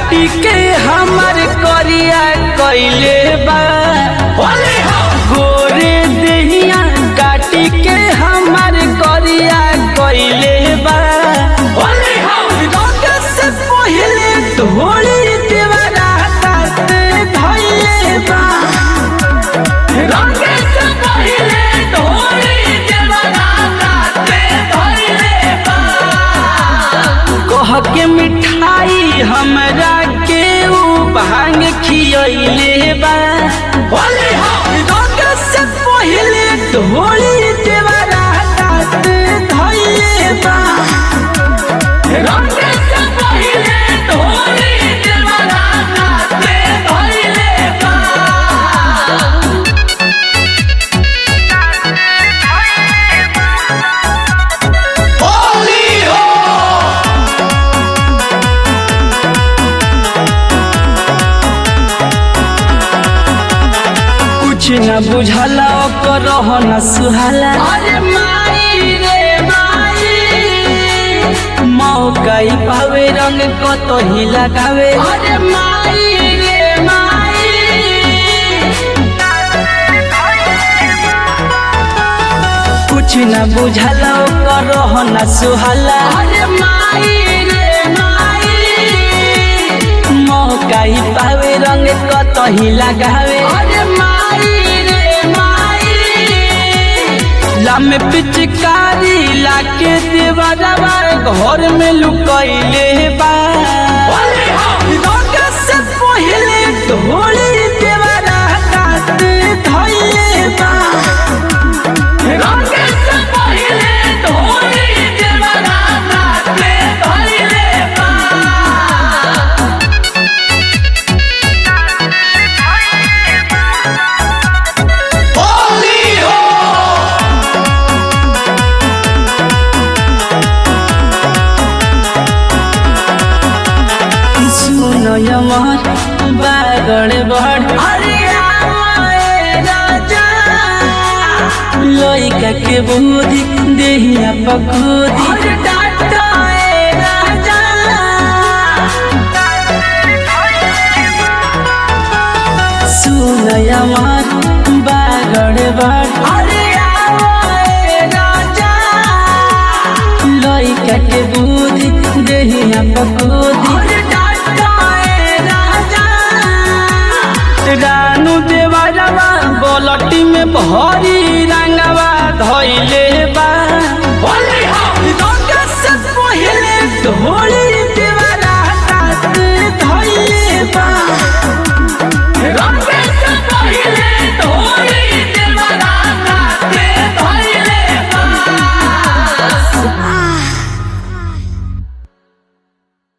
काटी के हमर करिया कैले बा गोरे देहिया काटी के हमर करिया कैले बा रंग से पहिले धोली देवरा ताते धइले बा रंग से पहिले धोली देवरा ताते धइले बा कह के मिठाई हमरा के ऊ भांग खियैले बा रंग से पहिले धोली देवरा ताते धइले बा रंग से पहिले धोली देवरा ताते धइले बा कुछ न बुझला ओकर न सुहाला अरे माई रे माई मौका ही पावे रंग कत ही लगावे अरे माई रे माई कुछ न बुझला ओकर न सुहाला अरे माई रे माई मौका ही पावे रंग कत ही लगावे अरे माई रे माई लम पिचकारी लाके देवरवा घर में लुकैले बा रंग से पहिले ढोली देवरा काटे धइले बा रंग से पहिले ढोली देवरा काटे धइले बा सुनो यमर बागड़ बड़ अरे आए राजा लइका के बुद्धि देहिया पकुदी अरे डाटा ए राजा सुनो यमर बागड़ बड़ अरे आए राजा लइका के बुद्धि देहिया पकुदी रानू देवरवा बोलटी में भरी